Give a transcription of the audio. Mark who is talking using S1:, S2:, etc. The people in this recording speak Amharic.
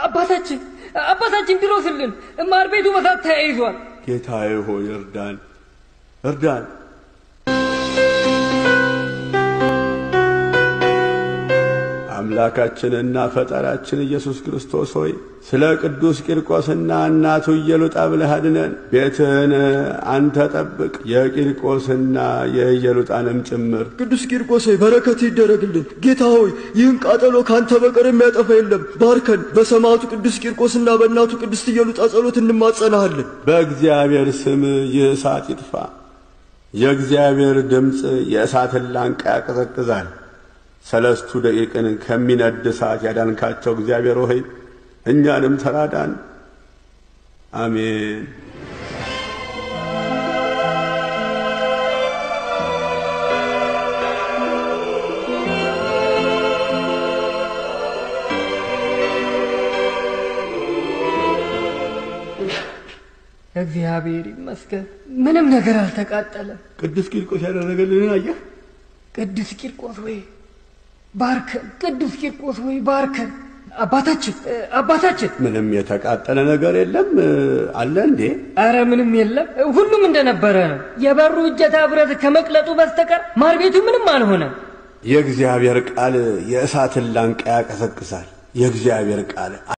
S1: አባታችን አባታችን ድረሱልን፣ ማር ቤቱ በሳት ተያይዟል።
S2: ጌታዬ ሆይ እርዳን፣ እርዳን። አምላካችንና ፈጣሪያችን ኢየሱስ ክርስቶስ ሆይ ስለ ቅዱስ ቂርቆስና እናቱ ኢየሉጣ ብለህ አድነን። ቤትህን አንተ ጠብቅ፣ የቂርቆስና የኢየሉጣንም ጭምር።
S3: ቅዱስ ቂርቆስ ሆይ በረከት ይደረግልን። ጌታ ሆይ ይህን ቃጠሎ ካንተ በቀር የሚያጠፋ የለም። ባርከን። በሰማዕቱ ቅዱስ ቂርቆስና በእናቱ ቅድስት ኢየሉጣ ጸሎት እንማጸናሃለን።
S2: በእግዚአብሔር ስም ይህ እሳት ይጥፋ። የእግዚአብሔር ድምፅ የእሳትን ላንቃ ያቀዘቅዛል። ሰለስቱ ደቂቅን ከሚነድ እሳት ያዳንካቸው እግዚአብሔር ሆይ እኛንም ተራዳን። አሜን።
S1: እግዚአብሔር ይመስገን ምንም ነገር አልተቃጠለም።
S2: ቅዱስ ቂርቆስ ያደረገልንን አየህ?
S1: ቅዱስ ቂርቆስ ወይ ባርከን፣ ቅዱስ ቂርቆስ ወይ ባርከን። አባታችን አባታችን፣
S2: ምንም የተቃጠለ ነገር የለም አለ እንዴ?
S1: አረ ምንም የለም፣ ሁሉም እንደነበረ ነው። የበሩ እጀታ ብረት ከመቅለጡ በስተቀር ማር ቤቱ ምንም አልሆነም።
S2: የእግዚአብሔር ቃል የእሳትን ላንቃ ያቀሰቅሳል። የእግዚአብሔር ቃል